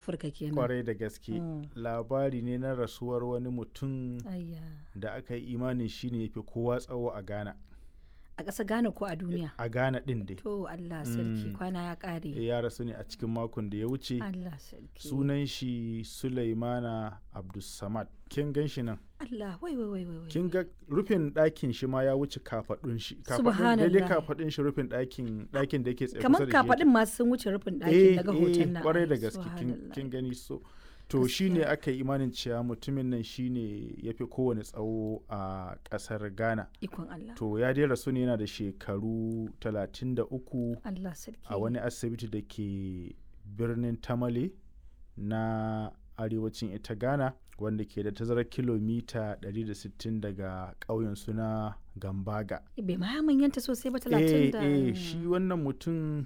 afirka kenan kwarai da gaske Mm. labari ne na rasuwar wani mutum ayya da aka yi imanin shi ne fi kowa tsawo a ghana a ƙasa ghana ko a duniya a ghana din dai to allah sarki Mm. kwana ya ƙare ya rasu ne a cikin makon da ya wuce allah sarki sunan shi sulaimana abdulsamad kin gan shi nan allah wai wai wai wai wai kin ga rufin ɗakin shi ma ya wuce kafaɗun shi kafaɗun Subhanallah. daidai kafaɗun shi rufin ɗakin ɗakin da yake tsaye kamar kusa da shi yake. kafaɗin masu sun wuce rufin eh ɗakin daga eh, hoton nan kwarai da Ai, gaske kin- subhanallah. kin gani so to shine Gaskiya. aka yi imanin cewa mutumin nan shine ya fi kowane tsawo a ƙasar ghana ikon allah to ya dai rasu ne yana da shekaru 33 allah sarki a wani asibiti da ke birnin tamale na arewacin ita ghana wanda ke da tazarar kilomita 160 daga ƙauyen suna gambaga bai ma ya manyanta sosai ba eh talatin da eh shi wannan mutum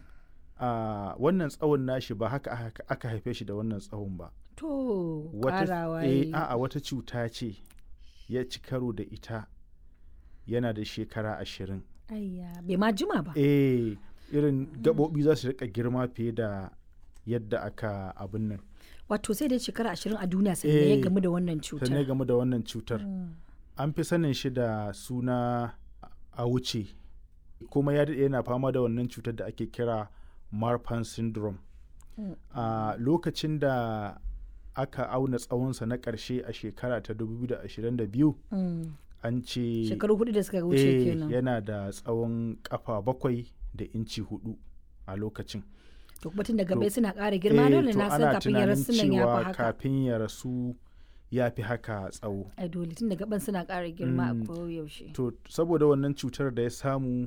a wannan tsawon nashi ba haka aka- aka haife shi da wannan tsawon ba to wata ƙarawa eh, yayi. a'a wata cuta ce ya ci karo da ita yana da shekara ashirin ayya bai ma jima ba eh irin gaɓoɓi za su rika girma fiye da yadda aka abin nan wato sai dai shekara ashirin a duniya sannan ya Eh, gamu da wannan sannan cutar game da wannan cutar Mm. an fi sanin shi da suna a wuce kuma ya daɗe yana fama da wannan cutar da ake kira marfan syndrome Mm. a lokacin da aka auna tsawonsa na ƙarshe a shekara ta 2022 Mm. an ce shekaru hudu da suka wuce eh, kenan yana da tsawon kafa bakwai da inci hudu a lokacin to kuma tun daga to- bai suna ƙara girma Eh, dole to na san ana kafin ya tunanin rasu nan ya cewa fi haka kafin ya rasu ya fi haka tsawo ai dole tun daga ban suna ƙara girma a Mm. koyaushe to saboda wannan cutar da ya samu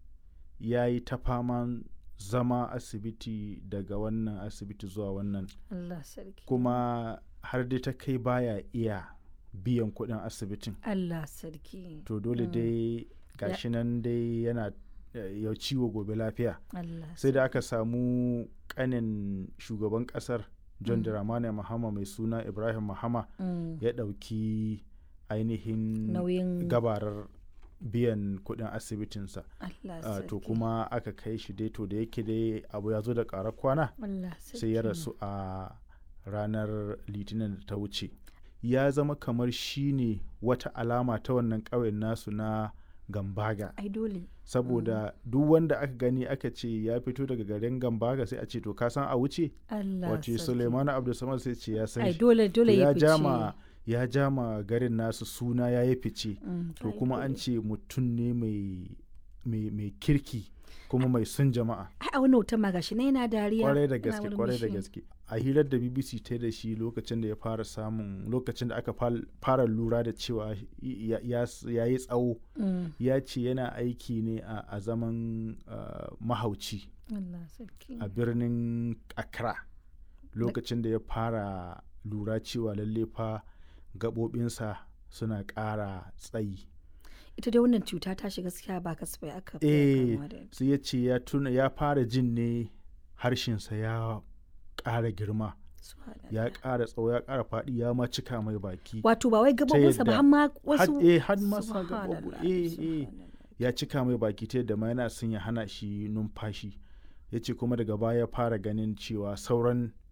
ya yi ta faman zama asibiti daga wannan asibiti zuwa wannan Allah sarki kuma har dai ta kai baya iya biyan kuɗin asibitin Allah sarki to dole dai gashi nan dai yana eh, ya ciwo gobe lafiya Allah sai da aka samu kanin shugaban kasar john Mm. dramani mahama mai suna ibrahim mahama Mm. ya ɗauki ainihin nauyin gabarar biyan kuɗin asibitinsa Allah Ah, sarki to kuma aka kai shi dai to da yake dai abu ya zo da ƙarar kwana Allah sai ya sarki. rasu a ranar litinin da ta wuce ya zama kamar shi ne wata alama ta wannan ƙauyen nasu na gambaga ai dole saboda duk wanda aka gani aka ce ya fito daga garin gambaga sai a ce to ka san a wuce Allah wato sarki suleimanu abdulsamad sai ce ya san ai shi dole To dole ya ya jama fice ya jama garin nasu suna ya yi fice Mm, to ai kuma an dole. ce mutum ne mai mai mai kirki kuma mai son jama'a ai a wani hoton ma gashi na yana dariya kwarai da yana gaske kwarai da murmushi. gaske a hirar da bbc ta yi da shi lokacin da ya fara samun lokacin da aka fal- fara lura da cewa ya ya- ya yi tsawo Mm, ya ce yana aiki ne a a zaman ah, mahauci Allah sarki a birnin accra lokacin da ya fara lura cewa lalle fa gaɓoɓinsa suna ƙara tsayi ita dai wannan cuta ta shiga gaskiya ba kasafai aka fi eh kamuwa da ita. sai ya ce ya tuna ya fara jin ne harshensa ya ƙara girma Subhanallah. ya ƙara tsawo ya ƙara faɗi ya ma cika mai baki wato ba wai gabobinsa ba yadda- har ma Had- wasu eh, har ma sa Subhanallah, gaɓoɓi eh eh subhanallah. ya cika mai baki ta yadda ma yana son ya hana shi numfashi ya ce kuma daga baya ya fara ganin cewa sauran